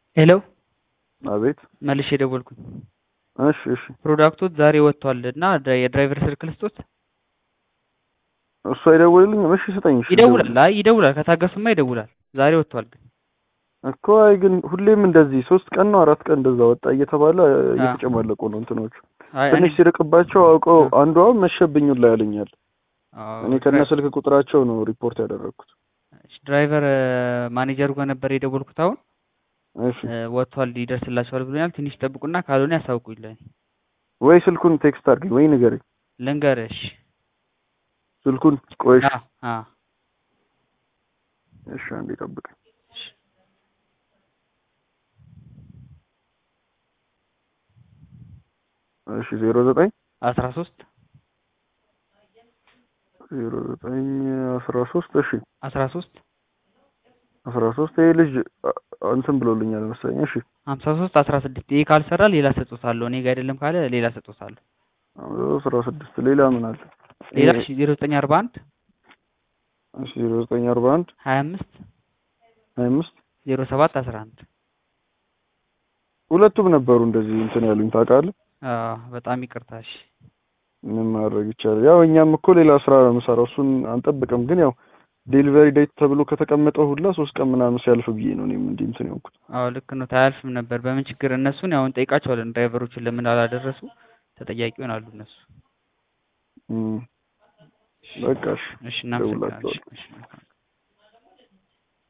ሄሎ አቤት መልሼ ደወልኩኝ። እሺ እሺ ፕሮዳክቶች ዛሬ ወጥቷል እና የድራይቨር ስልክ ልስጦት? እሱ አይደውልልኝም። እሺ ስጠኝ። እሺ ይደውላል። አይ ይደውላል። ከታገሱማ ይደውላል። ዛሬ ወጥቷል ግን እኮ አይ ግን ሁሌም እንደዚህ ሶስት ቀን ነው አራት ቀን እንደዛ ወጣ እየተባለ እየተጨማለቁ ነው እንትኖቹ። አይ እኔ ትንሽ ሲርቅባቸው አውቀው አንዷም መሸብኙን ላይ ያለኛል። አዎ፣ እኔ ከነ ስልክ ቁጥራቸው ነው ሪፖርት ያደረግኩት። ድራይቨር ማኔጀሩ ጋር ነበር የደወልኩት። አሁን እሺ ወጥቷል ይደርስላቸዋል ብሎኛል። ትንሽ ጠብቁና ካልሆነ ያሳውቁኝ ለእኔ። ወይ ስልኩን ቴክስት አድርገኝ ወይ ንገረኝ ልንገርሽ። ስልኩን። ቆይሽ አ አ እሺ አንዴ ጠብቀኝ። እሺ ዜሮ ዘጠኝ አስራ ሶስት ዜሮ ዘጠኝ አስራ ሶስት እሺ አስራ ሶስት አስራ ሶስት ይሄ ልጅ አ- እንትን ብሎልኛል መሰለኝ። እሺ ሀምሳ ሶስት አስራ ስድስት ይሄ ካልሰራ ሌላ ሰጦታለሁ። እኔ ጋር አይደለም ካለ ሌላ ሰጦታለሁ። አስራ ስድስት ሌላ ምን አለ? ሌላ እሺ ዜሮ ዘጠኝ አርባ አንድ እሺ ዜሮ ዘጠኝ አርባ አንድ ሀያ አምስት ሀያ አምስት ዜሮ ሰባት አስራ አንድ ሁለቱም ነበሩ እንደዚህ እንትን ያሉኝ ታውቃለህ። አዎ በጣም ይቅርታ። እሺ ምን ማድረግ ይቻላል? ያው እኛም እኮ ሌላ ስራ ነው የምሰራው፣ እሱን አንጠብቅም። ግን ያው ዴሊቨሪ ዴት ተብሎ ከተቀመጠው ሁላ ሶስት ቀን ምናምን ሲያልፍ ብዬ ነው እኔም እንዲህ እንትን የሆንኩት። አዎ ልክ ነው። ታያልፍም ነበር። በምን ችግር እነሱን ያው እንጠይቃቸዋለን። ድራይቨሮችን ለምን አላደረሱ ተጠያቂ ይሆናሉ እነሱ። እም፣ በቃ እሺ እሺ እናመሰግናለን። እደውላቸዋለሁ። እሺ መልካም